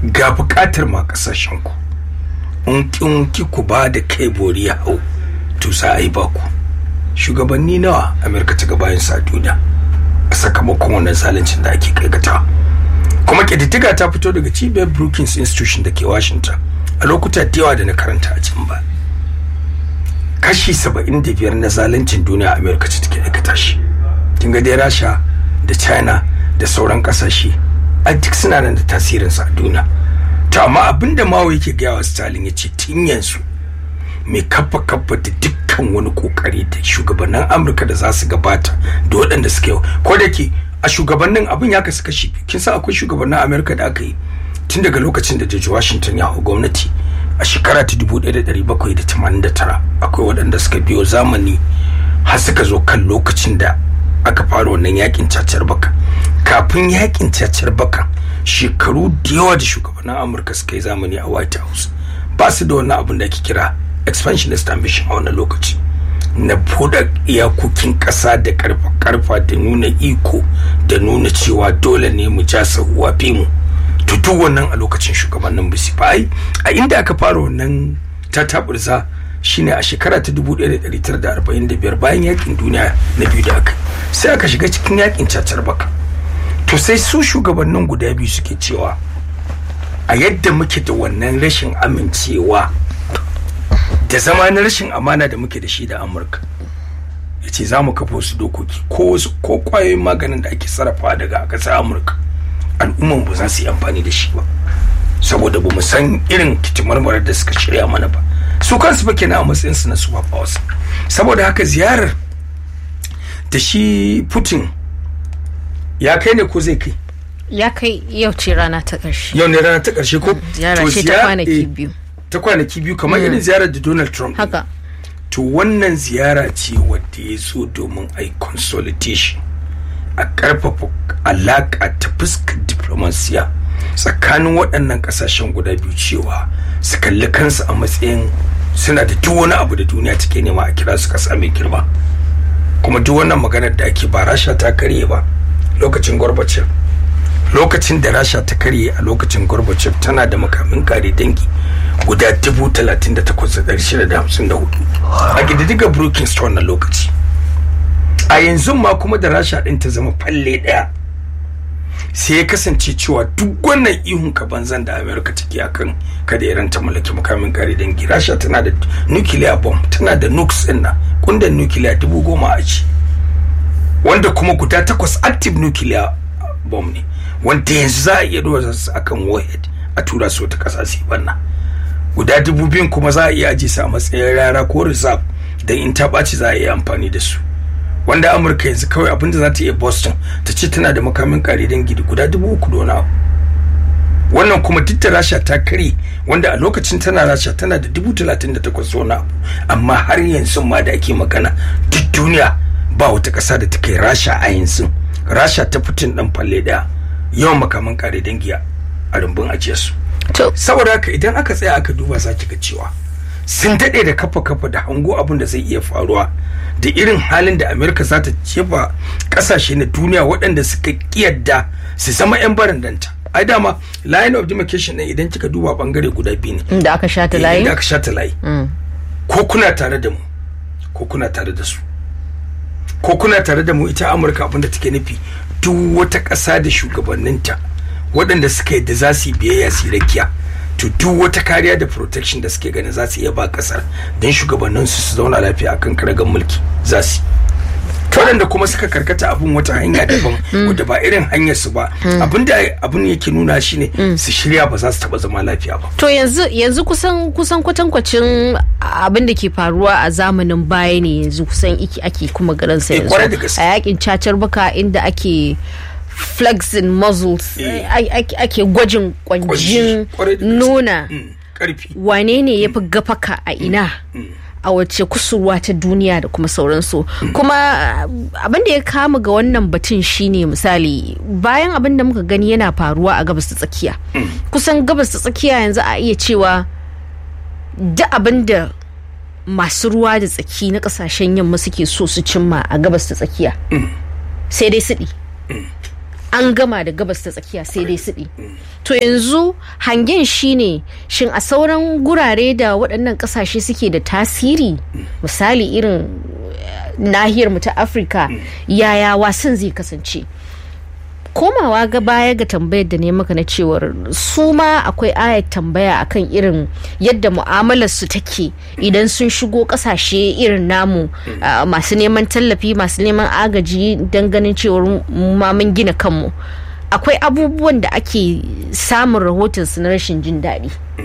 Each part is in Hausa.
ga bukatar ma kasashen ku in kin ki ku ba da kai bori ya hau to sa a yi baku shugabanni nawa amerika ta gabayin sa duniya a sakamakon wannan zaluncin da ake kaikata kuma ƙididdiga ta fito daga cibiyar brookings institution da ke washington a lokuta da yawa da na karanta a can ba kashi 75 na zaluncin duniya amerika ce take aikata shi kin ga dai rasha da china da sauran kasashe a duk suna nan da tasirinsa a duniya to amma abin da mawa yake gaya wa stalin ya ce tun yanzu mai kafa kafa da dukkan wani kokari da shugabannin amurka da za su gabata da waɗanda suke ko da ke a shugabannin abin ya kasu kashi kin san akwai shugabannin amurka da aka yi tun daga lokacin da george washington ya hau gwamnati a shekara ta 1789 akwai waɗanda suka biyo zamani har suka zo kan lokacin da aka fara wannan yakin cacar baka kafin yakin cacar baka shekaru da yawa da shugabannin amurka suka yi zamani a white house ba su da wannan abin da ake kira expansionist ambition a wannan lokaci na buɗe iyakokin ƙasa da karfa-karfa da nuna iko da nuna cewa dole ne mu ja sahuwa fi mu to duk wannan a lokacin shugabannin bisi ba a inda aka fara wannan tataburza shine a shekara ta 1945 bayan yakin duniya na biyu da aka sai aka shiga cikin yakin cacar baka to sai su shugabannin guda biyu suke cewa a yadda muke da wannan rashin amincewa da zama na rashin amana da muke da shi da amurka ya ce za mu kafa wasu dokoki ko wasu ko kwayoyin maganin da ake sarrafa daga ƙasar amurka al'umman ba za su yi amfani da shi ba saboda ba mu san irin kitimarmarar da suka shirya mana ba su kansu ba kenan a matsayin su na super powers saboda haka ziyarar da shi putin ya kai ne ko zai kai ya kai yau ce rana ta ƙarshe yau ne rana ta ƙarshe ko ziyara ce ta kwanaki biyu ta kwanaki biyu kamar irin ziyarar da donald trump haka to wannan ziyara ce wadda ya zo domin a yi consolidation a ƙarfafa alaƙa ta fuskar diplomasiya tsakanin waɗannan ƙasashen guda biyu cewa su kalli kansu a matsayin suna da duk wani abu da duniya take nema a kira su ƙasa mai girma kuma duk wannan maganar da ake ba rasha ta karye ba lokacin gorbachev lokacin da rasha ta karye a lokacin gorbachev tana da makamin kare dangi guda dubu talatin da takwas da ɗari shida da hamsin da hudu a ƙididdiga brookings ta wannan lokaci a yanzu ma kuma da rasha ɗin ta zama falle ɗaya sai ya kasance cewa duk wannan ihun ka banzan da amerika take akan kada iran ta mallaki makamin kare dangi rasha tana da nuclear bomb tana da nukes ɗin nan kundan nuclear dubu goma a ci wanda kuma guda takwas active nuclear bomb ne wanda yanzu za a iya dora su akan warhead a tura su wata ƙasa su banna guda dubu biyun kuma za a iya aje su a matsayin rara ko reserve don in ta ɓaci za a iya amfani da su wanda amurka yanzu kawai abinda za ta iya boston ta ce tana da makamin kare dangi da guda dubu uku dona wannan kuma duk da rasha ta kare wanda a lokacin tana rasha tana da dubu talatin da takwas wani abu amma har yanzu ma da ake magana duk duniya ba wata ƙasa da ta kai rasha a yanzu rasha ta fitin dan falle daya yawan makaman kare dangi a rumbun ajiyarsu saboda haka idan aka tsaya aka duba za ki ga cewa sun daɗe da kafa kafa da hango abin da zai iya faruwa da irin halin da amerika za ta jefa ƙasashe na duniya waɗanda suka kiyarda su zama 'yan barandanta ai dama line of demarcation ɗin idan kika duba bangare guda biyu ne da aka shata layi da aka shata layi ko kuna tare da mu ko kuna tare da su ko kuna tare da mu ita amurka abinda take nufi duk wata ƙasa da shugabanninta waɗanda suka yadda za su yi biyayya su yi rakiya to duk wata kariya da protection da suke ganin za su iya ba ƙasar don shugabannin su su zauna lafiya akan karagan mulki za su waɗanda kuma suka karkata abin wata hanya daban wadda ba irin hanyar su ba abin da abin yake nuna shi ne su shirya ba za su taɓa zama lafiya ba to yanzu yanzu kusan kusan kwatankwacin abin da ke faruwa a zamanin baya ne yanzu kusan iki ake kuma garansa yanzu a yakin cacar baka inda ake flexing muscles ake gwajin kwanjin nuna wane ne ya fi gafaka a ina a wace kusurwa ta duniya da kuma sauransu kuma abin da ya kama ga wannan batun shine misali bayan abin da muka gani yana faruwa a gabas ta tsakiya kusan gabas ta tsakiya yanzu a iya cewa da abin da masu ruwa da tsaki na kasashen yamma suke so su cimma a gabas ta tsakiya sai dai siɗi an gama da gabas ta tsakiya sai dai siɗi to yanzu hangen shine shin a sauran gurare da waɗannan ƙasashe suke da tasiri misali irin nahiyar mu ta afirka yaya wasan zai kasance komawa ga baya ga tambayar da ne maka na cewar su ma akwai ayat tambaya akan irin yadda mu'amalar su take idan sun shigo kasashe irin namu masu neman tallafi masu neman agaji don ganin cewar ma mun gina kanmu akwai abubuwan da ake samun rahoton su na rashin jin daɗi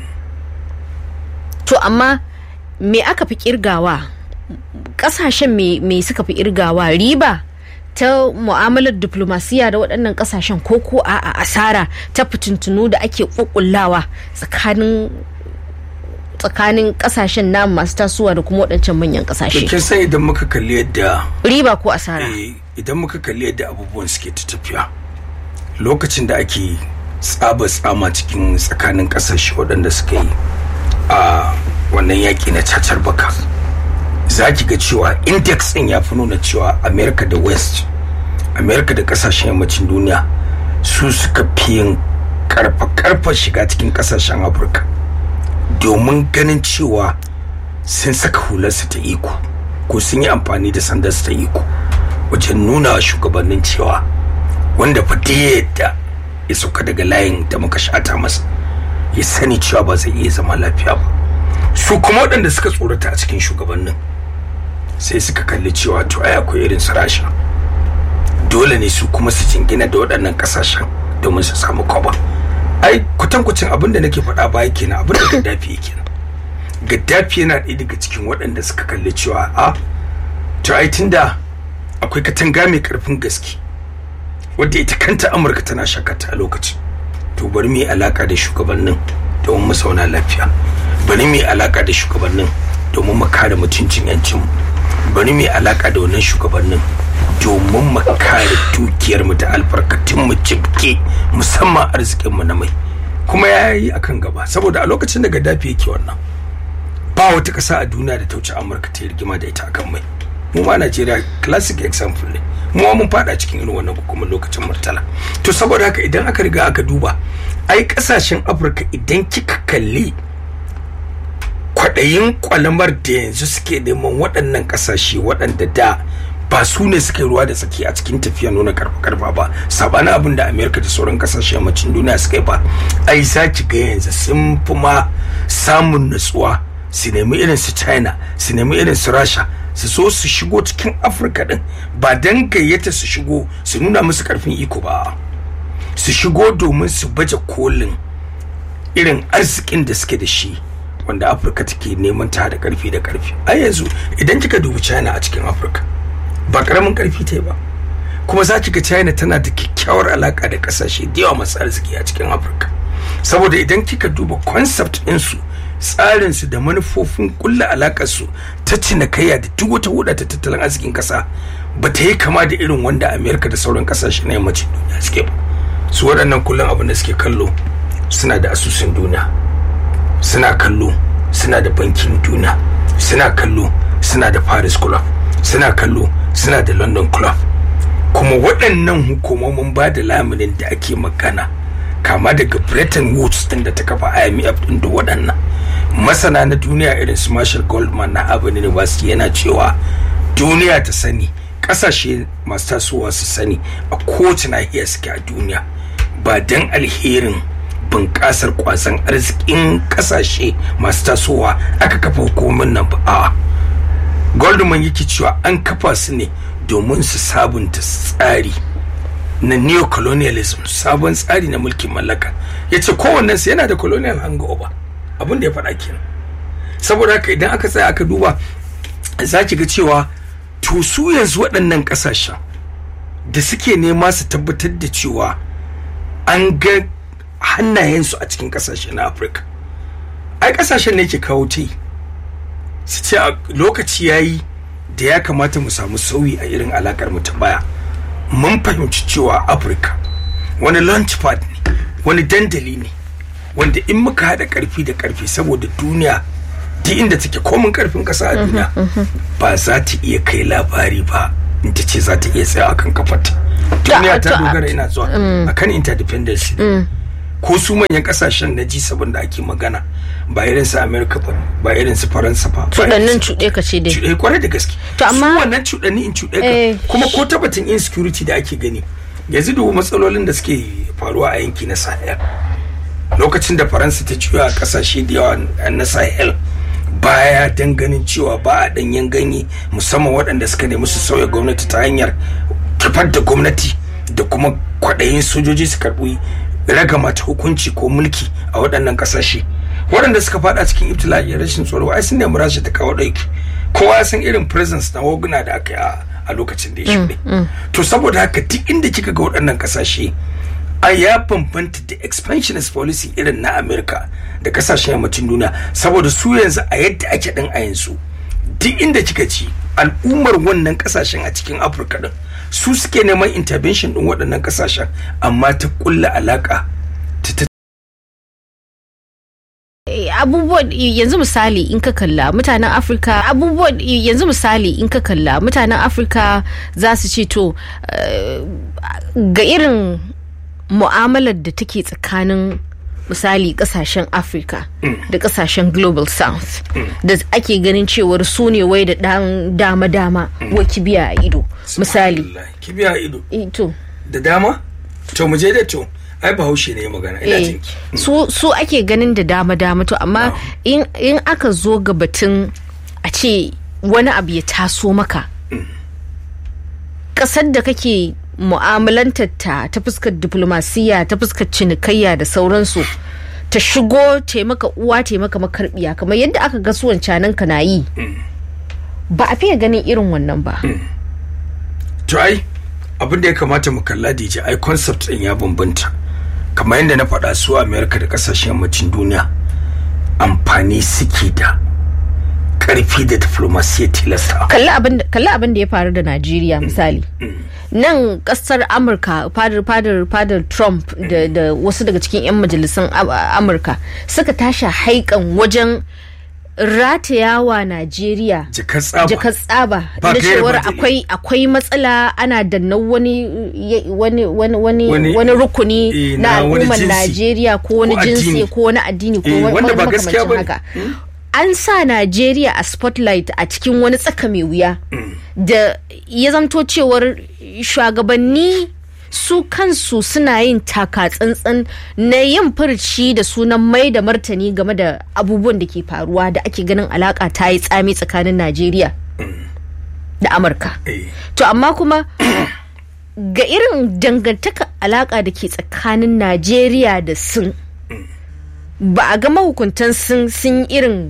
to amma me aka fi kirgawa kasashen me suka fi irgawa riba ta mu'amalar diplomasiya da waɗannan ƙasashen ko ko a asara ta fitintunu da ake ƙuƙullawa tsakanin tsakanin ƙasashen namu masu tasowa da kuma waɗancan manyan ƙasashe. kin san idan muka kalli yadda riba ko asara idan muka kalli yadda abubuwan suke ta tafiya lokacin da ake tsaba tsama cikin tsakanin ƙasashe waɗanda suka yi a wannan yaƙi na cacar baka za ki ga cewa index ɗin ya fi nuna cewa america da west america da kasashen yammacin duniya su suka fi yin karfa-karfa shiga cikin kasashen afirka domin ganin cewa sun saka hularsu ta iko ko sun yi amfani da sandarsu ta iko wajen nuna wa shugabannin cewa wanda fa yadda ya sauka daga layin da muka shata masa ya sani cewa ba zai iya zama lafiya ba su kuma waɗanda suka tsorata a cikin shugabannin sai suka kalli cewa to ai akwai irin su rasha dole ne su kuma su jingina da waɗannan ƙasashen domin su samu kwaba ai kwatankwacin abin da nake faɗa baya kenan abin da gaddafi yake nan gaddafi yana ɗaya daga cikin waɗanda suka kalli cewa a to ai tunda akwai katanga mai ƙarfin gaske wadda ita kanta amurka tana shakata a lokacin to bari mu yi alaƙa da shugabannin domin mu zauna lafiya bari mu yi alaƙa da shugabannin domin mu kare mutuncin 'yancinmu bari mu yi alaka da wannan shugabannin domin mu kare dukiyar mu da albarkatun mu jibke musamman arzikin mu na mai kuma ya yi akan gaba saboda a lokacin da gaddafi yake wannan ba wata ƙasa a duniya da ta wuce amurka ta yi rigima da ita akan mai mu ma najeriya classic example ne mu ma mun fada cikin irin wannan hukumar lokacin murtala to saboda haka idan aka riga aka duba ai kasashen afirka idan kika kalli kwaɗayin kwalamar da yanzu suke neman waɗannan ƙasashe waɗanda da ba su ne suka yi ruwa da tsaki a cikin tafiya nuna karfa karfa ba sabanin abin da amerika da sauran ƙasashe yammacin duniya suka yi ba ai za ki ga yanzu sun fi ma samun natsuwa su nemi irin su china su nemi irin su rasha su so su shigo cikin afirka din ba don gayyata su shigo su nuna musu karfin iko ba su shigo domin su baje kolin irin arzikin da suke da shi wanda afirka take neman ta da karfi da karfi a yanzu idan kika dubi china a cikin afirka ba karamin karfi ta ba kuma za ki ga china tana da kyakkyawar alaka da kasashe da yawa masu arziki a cikin afirka saboda idan kika duba concept ɗinsu tsarinsu da manufofin kulla alakarsu ta cinikayya da duk wata huda ta tattalin arzikin kasa ba ta yi kama da irin wanda amerika da sauran kasashe na yammacin duniya suke ba su waɗannan kullum abin da suke kallo suna da asusun duniya suna kallo suna da bankin duniya suna kallo suna da paris club suna kallo suna da london club kuma waɗannan hukumomin ba da laminin da ake magana kama daga bretton woods din da ta kafa imf din da waɗannan masana na duniya irin su marshall goldman na harvard university yana cewa duniya ta sani ƙasashe masu tasowa su sani a kowace nahiya suke a duniya ba don alherin bunƙasar kwasan arzikin ƙasashe masu tasowa aka kafa hukumomin nan ba a goldman yake cewa an kafa su ne domin su sabunta tsari na neocolonialism sabon tsari na mulkin mallaka ya ce kowannensu yana da colonial hangover abin da ya faɗa kenan saboda haka idan aka tsaya aka duba za ki ga cewa to su yanzu waɗannan ƙasashen da suke nema su tabbatar da cewa an ga hannayensu a cikin ƙasashe na afirka ai ƙasashen ne ke kawo ta su ce a lokaci ya yi da ya kamata mu samu sauyi a irin alakar mu ta baya mun fahimci cewa afirka wani launchpad ne wani dandali ne wanda in muka haɗa ƙarfi da ƙarfi saboda duniya duk inda take komin ƙarfin ƙasa a duniya ba za ta iya kai labari ba in ta ce za ta iya tsaya akan kafarta duniya ta dogara ina zuwa akan interdependence ko su manyan kasashen na G7 da ake magana ba irin su America ba ba irin su Faransa ba cuɗannin cuɗe ka ce dai cuɗe kwarai da gaske to amma su wannan cuɗanni in cuɗe ka kuma ko tabbatin insecurity da ake gani yanzu dubu matsalolin da suke faruwa a yanki na Sahel lokacin da Faransa ta ciyo a kasashe da yawa na Sahel baya dan ganin cewa ba a danyen ganye musamman waɗanda suka nemi su sauya gwamnati ta hanyar kifar da gwamnati da kuma kwaɗayin sojoji su karɓi ragama ta hukunci ko mulki a waɗannan ƙasashe waɗanda suka faɗa cikin ibtila'i rashin tsoro ai sun nemi rasha ta kawo ɗauki kowa ya san irin presence na waguna da aka yi a lokacin da ya shuɗe to saboda haka duk inda kika ga waɗannan ƙasashe a ya bambanta da expansionist policy irin na america da kasashen yammacin duniya saboda su yanzu a yadda ake ɗin a yanzu duk inda kika ci al'ummar wannan kasashen a cikin afirka din su suke neman intervention din waɗannan kasashen amma ta kulla alaka ta abubuwan yanzu misali in ka kalla mutanen afirka abubuwan yanzu misali in ka kalla mutanen afirka za su ce to ga irin mu'amalar da take tsakanin misali kasashen afirka da kasashen global south da ake ganin cewar su ne wai da dan dama-dama wa kibiya a ido misali kibiya a ido to da dama to mu je da to ai bahaushe ne magana ina eh, su su ake ganin da dama-dama to amma in, in aka zo ga batun a ce wani abu ya taso maka kasar da kake mu'amalantar ta ta fuskar diplomasiya ta fuskar cinikayya da sauransu ta shigo taimaka uwa taimaka makarbiya kamar yadda aka ga suwan canan ka na yi ba a fiye ganin irin wannan ba to ai abin da ya kamata mu kalla DJ ai concept din ya bambanta kamar yadda na faɗa su America da kasashen yammacin duniya amfani suke da karfi da diplomasiya tilasta kalli abin da ya faru da Najeriya misali nan kasar amurka fadar fadar fadar trump da, da wasu daga cikin 'yan majalisun amurka suka tashi haikan wajen ratayawa najeriya jakar tsaba da cewar akwai akwai matsala ana danna wani wani wani wani rukuni na al'ummar najeriya ko wani jinsi ko wani addini ko wani makamancin haka an sa Najeriya a spotlight a cikin wani tsaka mai wuya da ya zamto cewar shugabanni su kansu suna yin taka tsantsan na yin furci da sunan mai da martani game da abubuwan da ke faruwa da ake ganin alaka ta yi tsami tsakanin Najeriya da Amurka. To amma kuma ga irin dangantaka alaka da ke tsakanin Najeriya da Sin ba a ga mahukuntan sun sun irin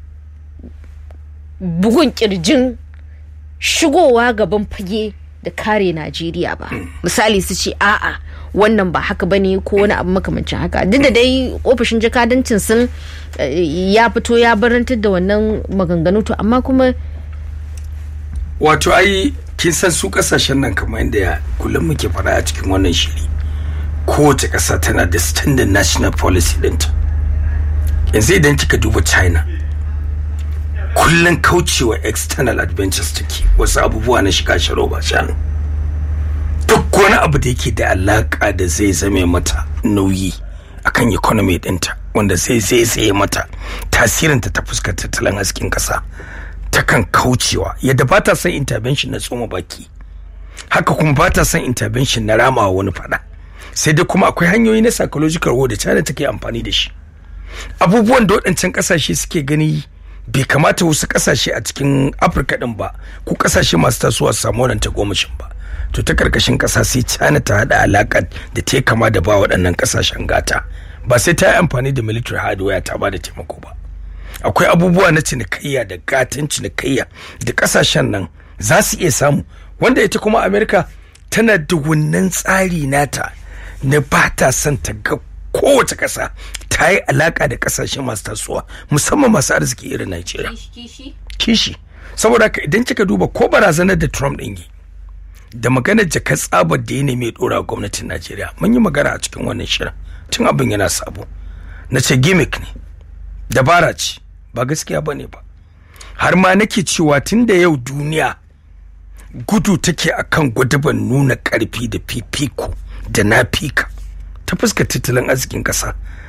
bugun kirjin shigowa gaban fage da kare Najeriya ba. Misali su ce a'a wannan ba haka ba ne ko wani abu makamancin haka. Duk da dai ofishin jakadancin sun ya fito ya barantar da wannan maganganu to amma kuma wato ai kin san su kasashen nan kamar yadda kullum muke faɗa a cikin wannan shiri kowace ƙasa tana da standard national policy ɗinta yanzu idan kika duba china kullum kaucewa external adventures take wasu abubuwa na shiga sharo ba shanu duk wani abu da yake da alaka da zai zame mata nauyi akan economy dinta wanda zai zai tsaye mata tasirinta ta fuskar tattalin hasken kasa takan kaucewa yadda ba ta son intervention na tsoma baki haka kuma ba ta son intervention na ramawa wani fada sai dai kuma akwai hanyoyi na psychological war da china take amfani da shi abubuwan da waɗancan ƙasashe suke gani bai kamata wasu ƙasashe a cikin afirka ɗin ba ko ƙasashe masu tasowa su samu wannan tagomashin ba to ta karkashin ƙasa sai china ta haɗa alaƙa da ta kama da ba waɗannan ƙasashen gata ba sai ta yi amfani da military hardware ta ba da taimako ba akwai abubuwa na cinikayya da gatan cinikayya da ƙasashen nan za su iya samu wanda ita kuma amerika tana da wannan tsari nata na ba ta son ta ga kowace ƙasa ta yi alaƙa da ƙasashe masu tasowa musamman masu arziki irin Najeriya. Kishi. Saboda haka idan kika duba ko barazanar da Trump ɗin yi da maganar jakar tsabar da ya nemi ɗora gwamnatin Najeriya mun yi magana a cikin wannan shirin tun abin yana sabo. Na ce gimmick ne, dabara ce, ba gaskiya ba ne ba. Har ma nake cewa tun da yau duniya gudu take akan gwadaban nuna karfi da fifiko da na fika ta fuskar tattalin arzikin ƙasa